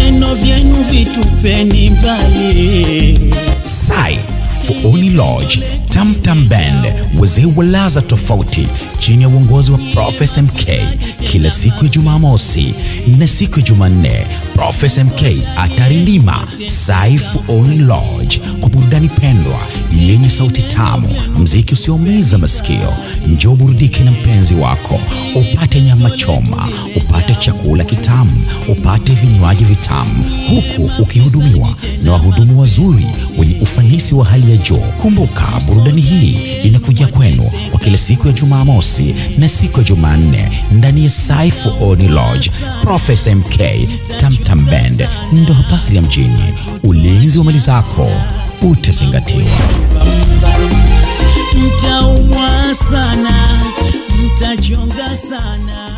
Vineno vyenu vitupeni mbali. Sai Fuoni Lodge, Tamtam Band, wazee wa laza tofauti chini ya uongozi wa Profesa MK kila siku ya Jumamosi na siku ya Jumanne. Profesa MK atarindima Sai Fuoni Lodge kwa burudani pendwa yenye sauti tamu, mziki usioumiza masikio. Njoo burudike na mpenzi wako, upate nyama choma, upate chakula kitamu, upate vinywaji vitamu, huku ukihudumiwa na wahudumu wazuri wenye ufanisi wa hali ya juu. Kumbuka, burudani hii inakuja kwenu kwa kila siku ya Jumamosi na siku ya Jumanne ndani ya Sai Fuoni Lodge. Profesa MK Tamtam Band ndo habari ya mjini. Ulinzi wa mali zako utazingatiwa. Mtaumwa sana, mtajonga sana.